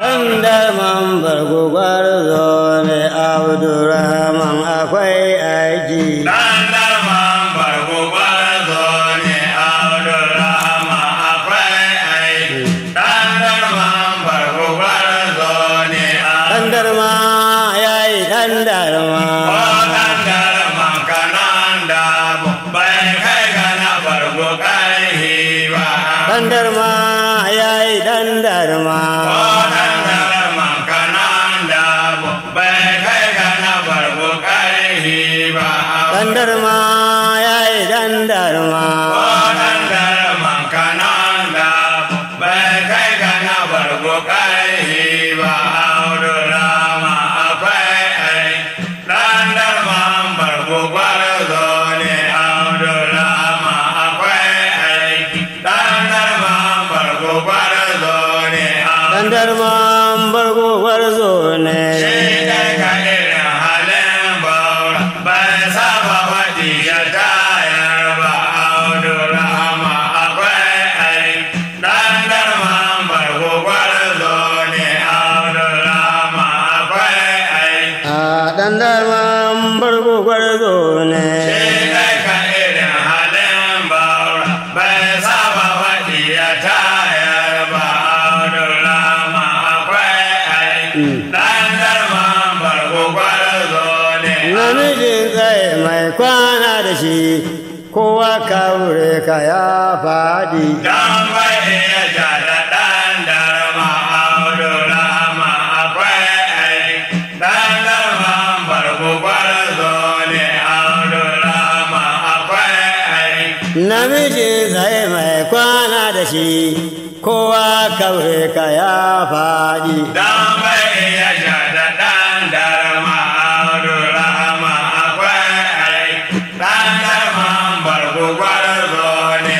Andarman bargugwar zo ne Abdurrahman akwai aiki. Dandarman bargo gwarzo ne Abdulrahman akwai aiki. Dandarman bargo gwarzo ne Dandarma ya yi dandarma. O dandarman kanan da bai kai gana bargo karhi ba. Dandarma ya yi dandarma. O dandarman kanan da bai kai gana bargo karhi ba. Dandarma ya yi dandarma. Dandarman bargugwar zo ne. A dandarman bargugwar zo ne. Namijin tsaye mai kwana da shi, kowa kaure ka ya faɗi. Dan bai iya ja da ɗan darma Abdulrahma akwai aiki. Ɗan darma barko gwarzo ne Abdulrahma akwai aiki. Namijin tsaye mai kwana da shi, kowa kaure ka ya faɗi. Dan bai iya ja da ɗan darma Abdulrahma akwai aiki. Ɗan darma barko gwarzo ne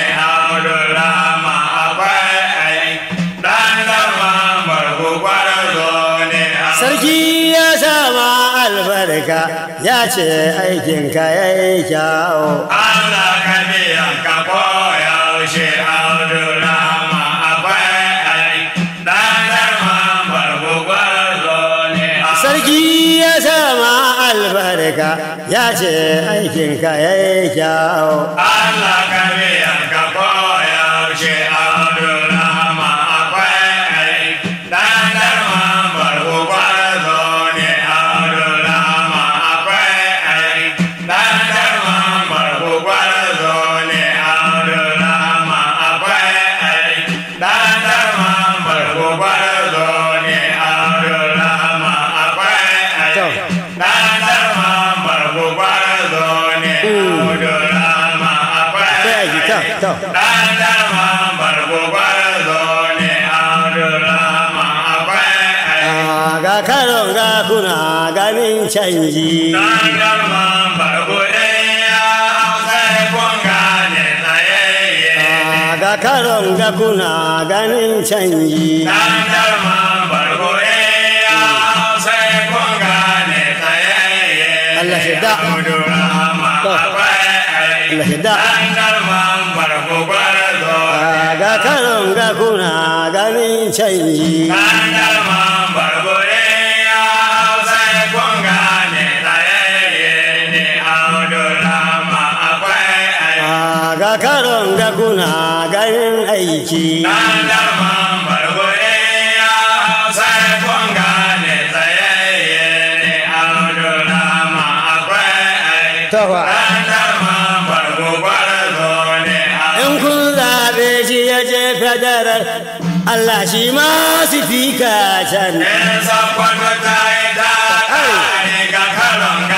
Abdulrahma akwai aiki. Ɗan darma barko gwarzo ne Sarki ya sama albarka, ya ce aikinka ya yi kyawo. Allah ka biyan ka koyaushe Abdulrahma akwai aiki dan darman bargo gwarzo ne Sarki ya sama albarka, ya ce aikinka ya yi kyawo. Allah ka biyan ka koyaushe Abdulrahma akwai aiki dan darman bargo gwarzo ne Abdulrahma akwai aiki dan darman bargo gwarzo ne Abdulrahma akwai aiki dan darman bargo gwarzo ne Abdulrahma akwai aiki dan darman bargo gwarzo ne Abdulrahma akwai Sai aiki, to, to. Dan darman bargo gwarzo ne Abdulrahma akwai aiki Ah, Ga karon ga kuna ganin canji. Dan darman bargo ɗaya sai kun gane tsayayye Ah, Ga karon ga kuna ganin canji. Dan darman bargo ɗaya sai kun gane tsayayye Allah shi da. Abdulrahma To. akwai aiki Allah shi da. Dan darman bargo gwarzo Ah, Ga karon ga kuna ganin canji. Dan darman bargo ɗaya sai kun gane tsayayye ne Abdulrahma akwai aiki Ah, Ga karon ga kuna ganin aiki. Dan darman bargo ɗaya sai kun gane tsayayye ne Abdulrahma akwai aiki Tawa. Dan darman bargo gwarzo ne In kun zaɓe shi ya je federal, Allah shi ma su fi ka can. In sakwato ta yi ta ƙare ga karon ga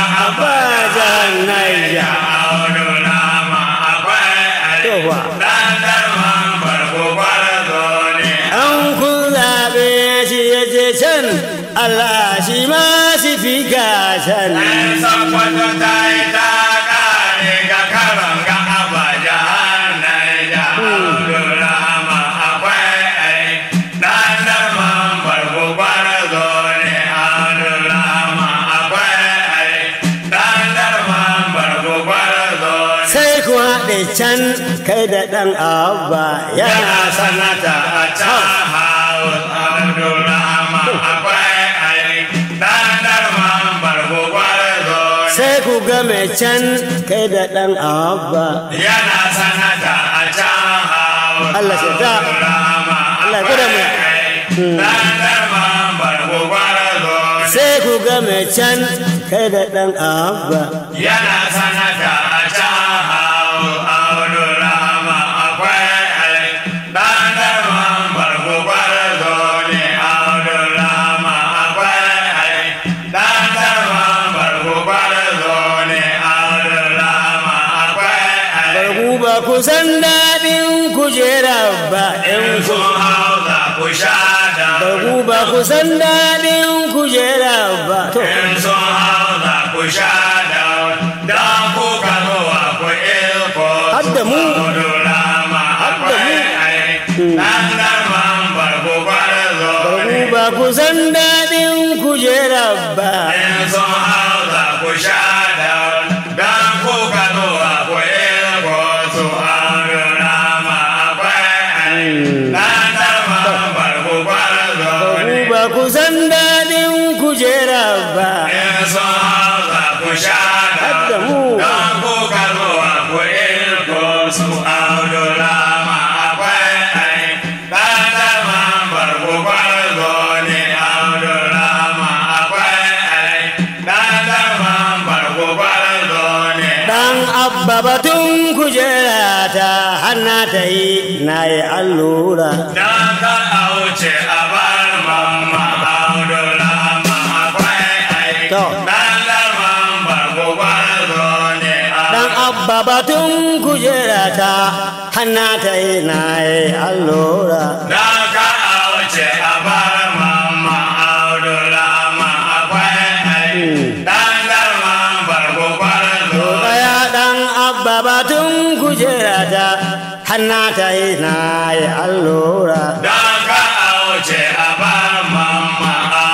Abajan Naija. Abdulrahma akwai aiki Yawa. Dan darman bargo gwarzo ne An kun zaɓe shi ya je can, Allah shi ma su fi ka can. In sakwato ta yi ta ƙare ga karon ga Abajan Naija Abdulrahma akwai aiki Dan darman bargo gwarzo ne Abdulrahma akwai aiki Dan darman bargo gwarzo ne Sai ku haɗe can kai da ɗan abba yana yana sanata a can haus Abdulrahma game can kai da ɗan abba yana sanata a can hawa Allah shi da. Allah ya gwada mu. dan darman barko gwarazo sai ku game can kai da ɗan abba yana sanata a can hawa abdurrahman akwai ai dan darman barko gwarazo ne abdurrahman akwai ai dan darman barko gwarazo ne abdurrahman akwai ai bargu ba ku san daɗin kujera ba in in ku sun hauza ku sha da bargu ba ku san daɗin kujera ba to in sun hauza ku sha da dan ku kano wa ku ilko Har da mu. Abdurrahma Har da mu. akwai ai dan darman barko gwarzo bargu ba ku san daɗin kujera ba in sun hauza ku sha da dan ku kano wa ku ilko su Abdurrahma akwai ai dan darman barko gwarzo bargu ba ku san daɗin kujera ba in sun hauza ku sha Har da mu. don ku kano ku ilko su Abdurrahma akwai ai dan darman barko gwarzo ne Abdurrahma akwai ai dan darman barko gwarzo ne ɗan abba batun kujera ta hana ta yi na yi allura dan ka auce a bar mamma Abdurrahma akwai ai To. dan darman barko gwarzo ne ɗan abba batun kujera ta hana ta yi na yi allura Dan ka auce a bar mamma Abdurrahma akwai ai dan darman barko gwarzo Kaya ɗan abba batun kujera ta hana ta yi na yi allura Dan ka auce a bar mamma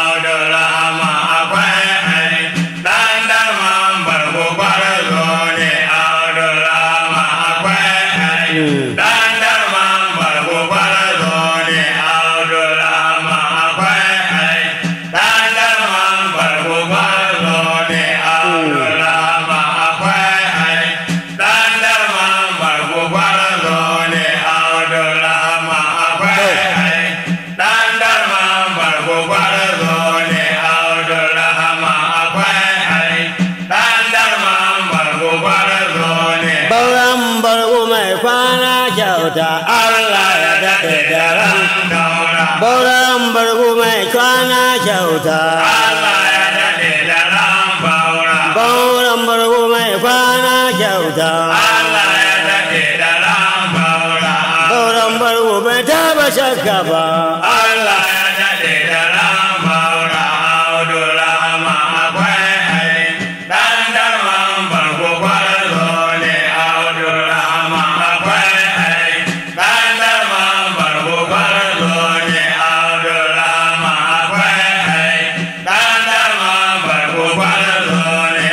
Abdurrahma akwai ai dan darman barko gwarzo ne Abdurrahma akwai ai dan darman barko gwarzo ne Abdurrahma akwai ai dan darman barko gwarzo ne Abdurrahma akwai ai dan darman barko gwarzo ne Abdurrahma akwai ai dan darman barko gwarzo ne Abdurrahma akwai ai dan darman barko gwarzo ne Bauran bargo mai kwana kyauta Allah ya daɗe da ran daura Bauran bargo mai kwana kyauta Allah ya daɗe da ran baura Bauran bargo mai kwana kyauta Allah ya daɗe da ran baura Bauran bargo bai taba shakka ba Allah ya daɗe da ran baura Abdurrahma akwai ai dan darman barko gwarzo ne Abdurrahma akwai ai dan darman barko gwarzo ne Abdurrahma akwai ai dan darman barko gwarzo ne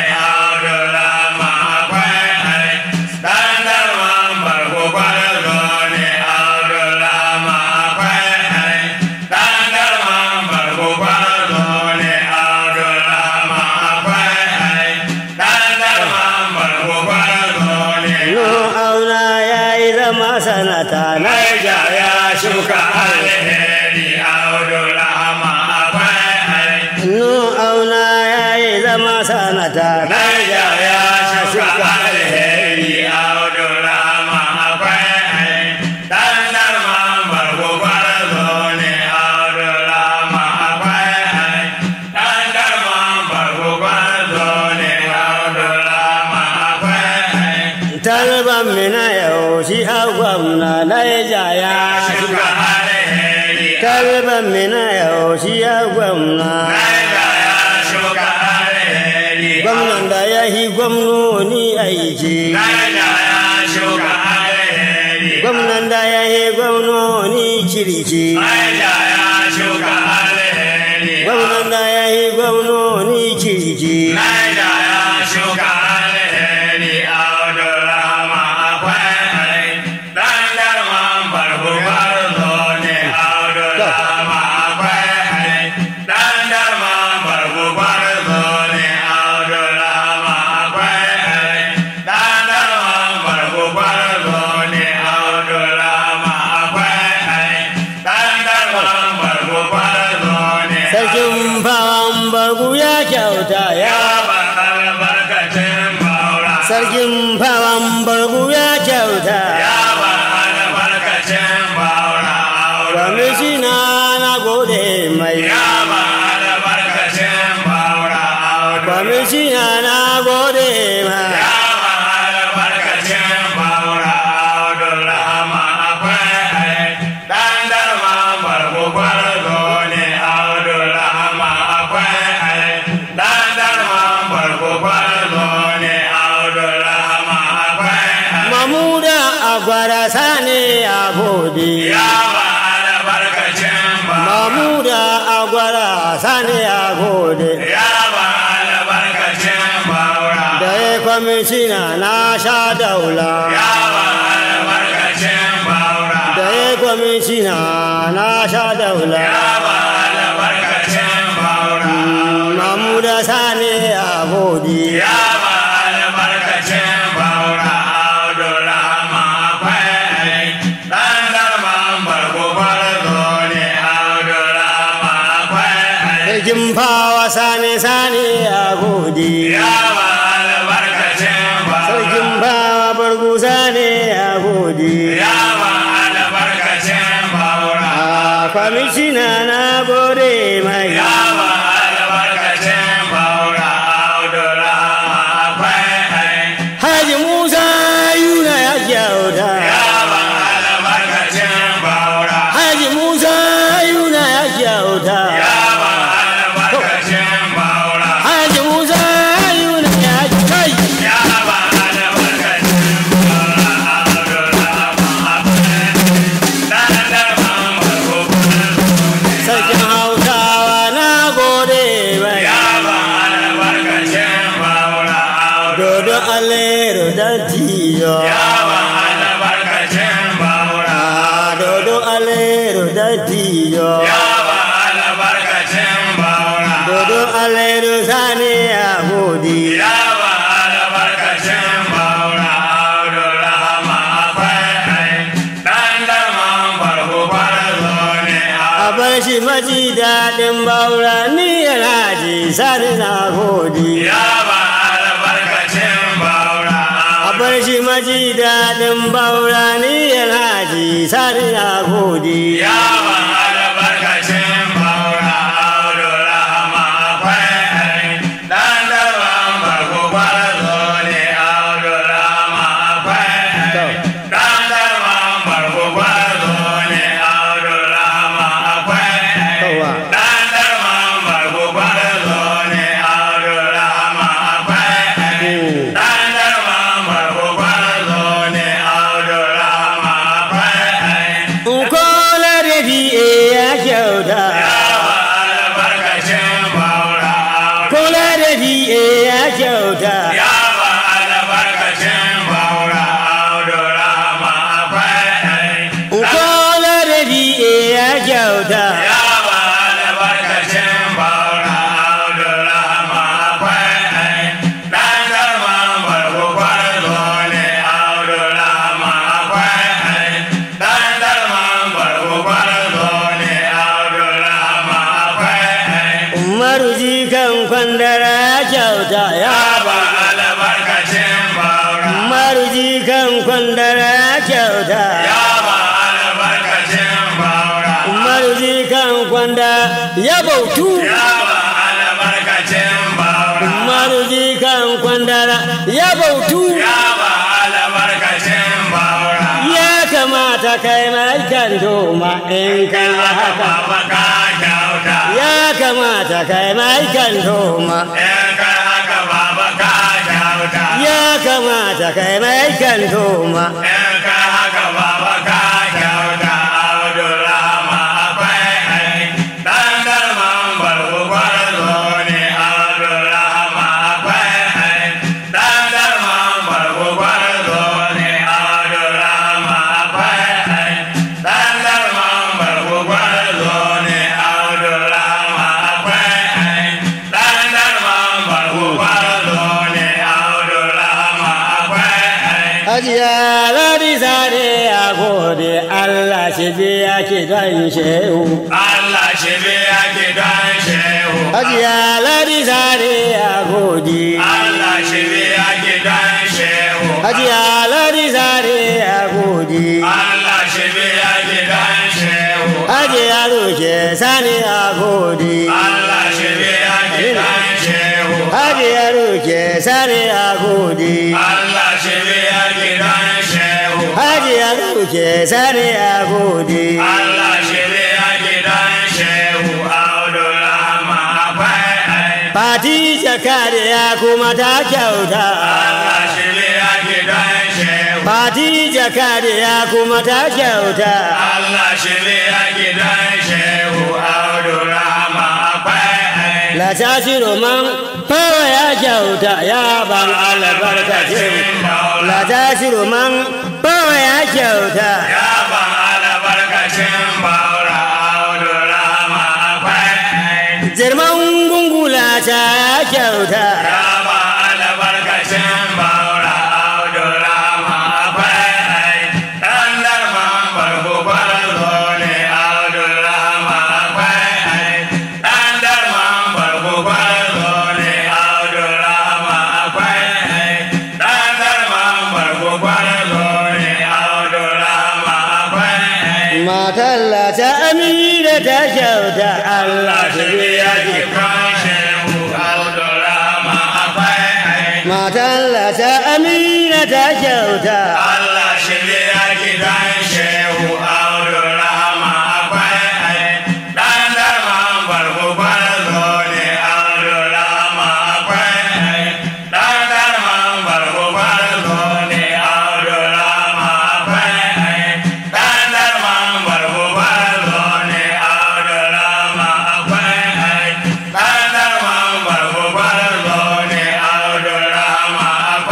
Abdurrahma akwai ai dan darman barko gwarzo ne Abdurrahma akwai ai dan darman barko gwarzo ne Abdurrahma akwai ai dan darman barko gwarzo ne No auna ya yi zama sanata na Naija ya shuka alheri Abdurrahma akwai ai No auna ya yi zama sanata na Naija ya shuka alheri Abdurrahma akwai ai dan darman barko gwarzo ne Abdurrahma akwai ai dan darman barko gwarzo ne Abdurrahma akwai ai Talban mina yau shi a gwamna na ya shuka alheri Talban mina yau shi a gwamna Naija ya shuka alheri Gwamnan da ya yi gwamnoni aiki Naija ya shuka alheri Gwamnan da ya yi gwamnoni kirki Naija ya shuka alheri Gwamnan da ya yi gwamnoni kirki Naija ya shuka alheri Abdurrahma akwai ai dan darman barko gwarzo ne Abdurrahma akwai ai dan darman barko gwarzo ne Abdurrahma akwai kyauta ya ba albarkacin baura sarkin fawan bargu ya kyauta ya ba albarkacin baura audu kwamishina na gode mai ya ba albarkacin baura audu kwamishina na gode mai ya ba albarkacin baura audu rahama akwai dan darma barko kwarzo ne audu rahama akwai dan darma barko kwarzo ne audu rahama akwai mamuda a gwara sani a gode ya ba albarkacin baura mamuda a gwara sani a gode ya ba albarkacin baura da ya kwamishina na sha daula ya ba albarkacin baura da ya kwamishina na sha daula ya ba albarkacin baura mamuda sani a gode ya ba albarkacin baura abdulrahma akwai dan darman barko farzo ne abdulrahma akwai sarkin fawa sani sani a gode ya ba albarkacin sarkin baura fawa bargu sani a gode ya ba albarkacin baura a kwamishina na gode mai ya ba albarkacin baura abdulrahma akwai haji musa yuna ya kyauta ya ba albarkacin baura haji musa yuna ya kyauta ya ba albarkacin baura haji musa yuna ya kai ya ba albarkacin baura abdulrahma akwai dan darman barko sarkin hausawa na gode mai ya ba albarkacin baura dodo alero da tiyo ya ba albarkacin baura a dodo alero da tiyo ya ba albarkacin baura dodo alero sani a gode ya ba albarkacin baura abdulrahma akwai dan darman barko farzo ne a bar shi maji daɗin baura ni yana ji sani na gode ya ba albarkacin baura a bar shi maji daɗin baura ni yana ji sani na gode ya ba albarkacin baura abdulrahma akwai dan darman barko farzo ne abdulrahma akwai dan darman barko farzo ne abdulrahma akwai Yawa. dan darman barko farzo ne abdulrahma akwai dan darman barko farzo ne abdulrahma akwai Nkola da biye ya kyauta albarkacin baura Kola da biye ya kyauta ya ba albarkacin baura abdurrahma akwai Nkola da biye ya kyauta ya ba albarkacin baura abdurrahma akwai dan darman barko kwarzo ne abdurrahma akwai dan darman barko kwarzo ne abdurrahma akwai Umaru jikan kwandara ya kyauta ya ba albarkacin baura Umaru jikan kwandara ya kyauta ya ba albarkacin baura Umaru jikan kwanda ya bautu ya ba albarkacin baura Umaru jikan kwandara ya bautu ya ba albarkacin baura ya kamata kai mai kan doma in kai haka baba ka kyauta ya kamata kai mai kan doma in kai haka baba ka kyauta ya kamata kai mai kan doma in kai haka baba ka kyauta abdurrahma akwai dan darman barko kwarzo ne abdurrahma akwai dan darman barko kwarzo ne abdurrahma akwai dan darman barko kwarzo ne abdurrahma akwai dan darman barko kwarzo ne abdurrahma akwai Hajiya ladi sare a gode Allah shi biya ki don shehu Allah shi biya ki don shehu hajiya ladi zare a gode Allah shi biya gidan shehu hajiya ladi zare a gode Allah shi biya gidan shehu hajiya roke sani a gode Allah shi biya gidan shehu hajiya roke sani a gode Allah shi biya gidan shehu hajiya roke sani a gode Allah shi biya gidan shehu Abdulrahman akwai fati jakariya kuma ta kyauta Allah shi biya gidan shehu fati jakariya kuma ta kyauta Allah shi biya gidan shehu Abdulrahman akwai La tashi roman fawa ya kyauta ya ban albarkacin La tashi roman fawa ya kyauta Ya ban albarkacin baura Abdulrahman akwai Jirman gungula ta ya kyauta Ya ban albarkacin baura Abdulrahman akwai Dan darman barko kwarzo ne Abdulrahman akwai Dan darman barko kwarzo ne Abdulrahman akwai Dan darman barko kwarzo ne Abdulrahman akwai Matan la ta amina ta kyauta Allah shi biya ki Matan la ta amina ta kyauta Allah shirya gidan shehu Abdulrahman akwai dan darman barko barzo ne Abdulrahman akwai dan darman barko barzo ne Abdulrahman akwai dan darman barko barzo ne Abdulrahman akwai dan darman barko barzo ne Abdulrahman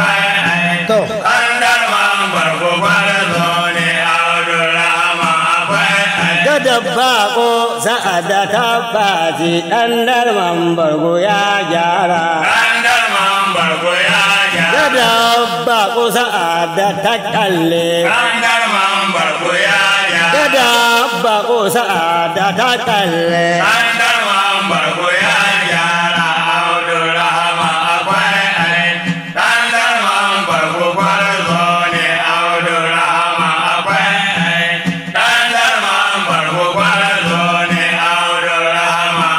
akwai To Andar man barko kwarzo ne Abdulrahman akwai da dabba ko sa'ada ta baji ɗan darman bargo ya gyara Andar man barko ya da gyara dabba ko sa'ada ta kalle Andar man barko ya da gyara dabba ko sa'ada ta kalle Andar man barko ya gyara Abdulrahman akwai Andar man barko kwarzo ne Abdulrahman akwai Andar man barko kwarzo ne Abdulrahman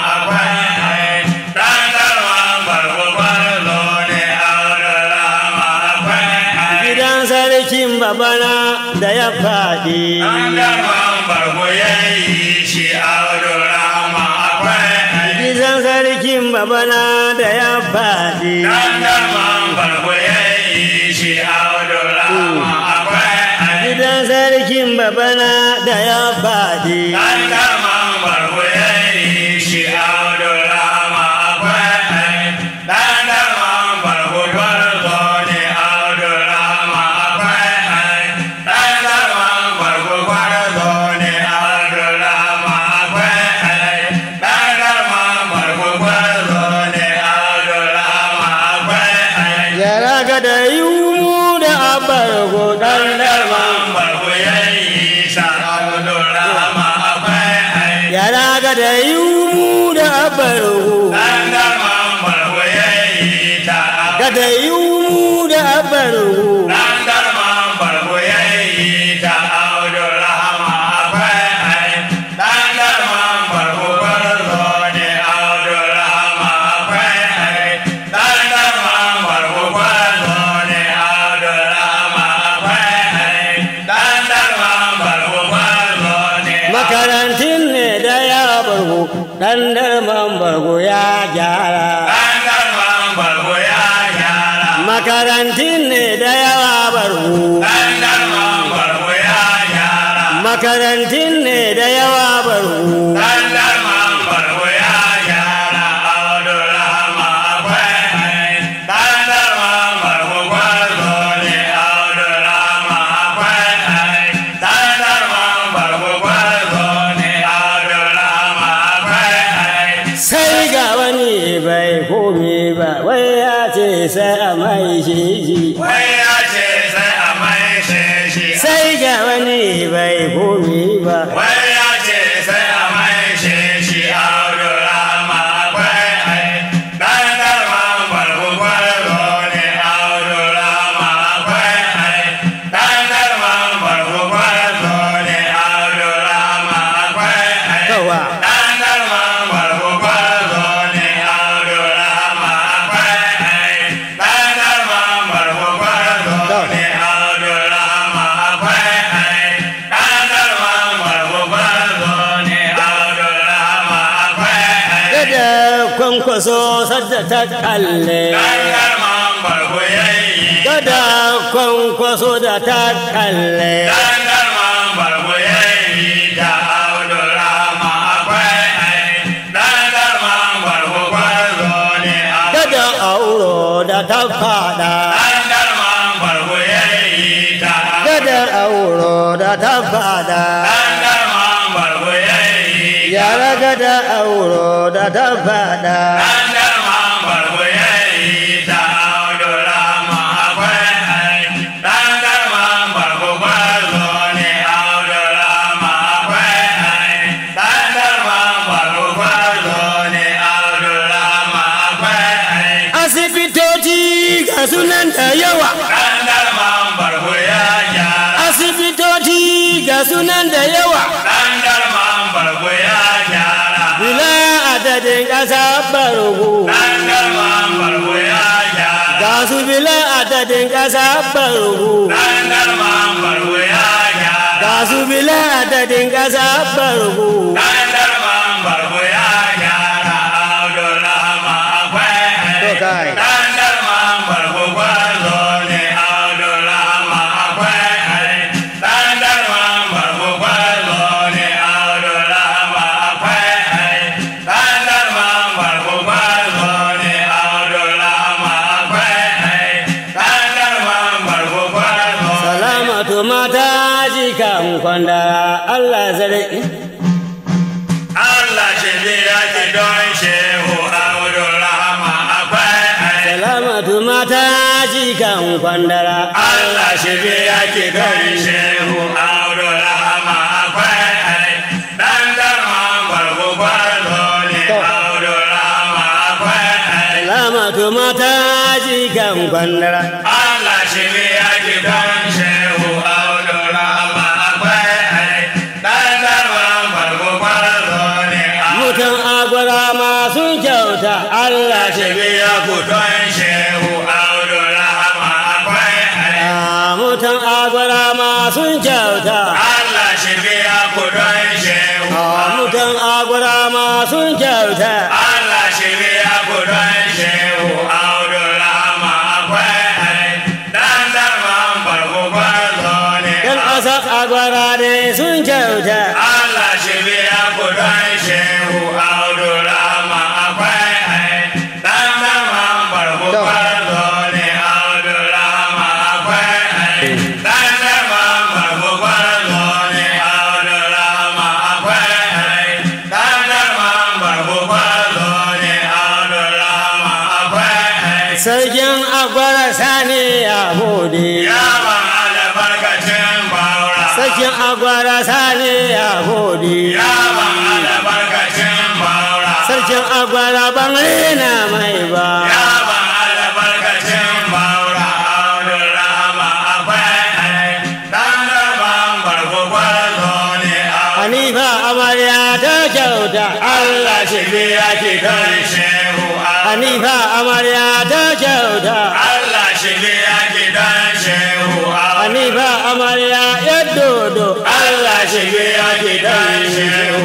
akwai Andar man barko kwarzo ne Abdulrahman akwai gidan sarkin babana da ya faɗi Andar man barko yayi shi Abdulrahman akwai gidan sarkin babana da ya faɗi Dandar man barko ya yi shi Abdulrahman akwai gidan sarkin babana da ya faɗi Dandar man barko ya yi shi Abdulrahman akwai Dandar man barko barzo ne Abdulrahman akwai Dandar man barko barzo ne Abdulrahman akwai Dandar man barko barzo ne Abdulrahman akwai yara ga da yiwu da abargo ɗan darman yara ga da yiwu da abargo ga da yiwu da abargo makarantin ne da ya bargo ɗan darman bargo ya gyara makarantin ne da yawa bargo makarantin ne da yawa bargo sai ga wani bai komi ba wai ya ce sai a mai shi shi sai ga wani bai komi ba Wai ya ce sai a mai shi shi Abdulrahman akwai gada kwankwaso sadda ta kalle dan darman barko yayi gada kwankwaso da ta kalle dan darman barko yayi ta Abdurrahman akwai ai dan darman barko kwarzo ne a gada auro da ta fada dan darman barko yayi ta gada auro da ta fada dan darman barko yayi yara gada auro da ta fada dan darman barko yayi ta Abdurrahman akwai ai dan darman barko kwarzo ne Abdurrahman akwai ai dan darman barko kwarzo ne Abdurrahman akwai ai asibitoci ga sunan da yawa dan darman barko ya gyara asibitoci ga sunan da yawa dan darman barko ya gyara bila adadin ƙasa barhu dan darman barko ya gyara ga su bila adadin ƙasa barhu dan darman barko ya gyara ga su bila adadin ƙasa barhu dan darman barko ya gyara Abdurrahman akwai To kai. dan darman barko kwazo ne Abdurrahman akwai dan darman barko kwazo ne Abdurrahman akwai dan darman barko kwazo ne Abdurrahman akwai dan darman barko kwazo salamatu mata jikan kwanda Allah zarki Allah shi biya ki don shehu Abdurrahman akwai salamatu mata jikan kwandara Allah shi biya ki don shehu Abdurrahman akwai dan darman barko kwazo ne Abdurrahman akwai salamatu mata jikan kwandara Allah shi biya ki don shehu Abdurrahman akwai dan darman barko kwazo ne mutan agwara masu kyauta Allah shi biya ku don shehu Abdurrahman akwai Ah, mutan agwara masu kyauta Allah shi biya ku don shehu Ah, mutan agwara masu kyauta Allah shi biya ku don shehu Abdurrahman akwai dan darman barko kwazo ne yan ƙasa agwara ne sun kyauta Allah shi biya ku don shehu Abdurrahman akwai dan darman barko kwazo ne Abdurrahman akwai dan darman barko kwazo ne Abdurrahman akwai dan darman barko kwazo ne Abdurrahman akwai sarkin agwara sani ya gode ya ban albarkacin baura sarkin agwara sani ya gode ya ban albarkacin baura sarkin agwara ban rena mai ba ya ban albarkacin baura Abdurrahman akwai dan darban barko kwazo ne hanifa amarya ta kyauta Allah shi biya ki kan kai shehu hanifa amarya ta kyauta Allah shi biya gidan shehu hanifa amarya ya dodo Allah shi biya ki kai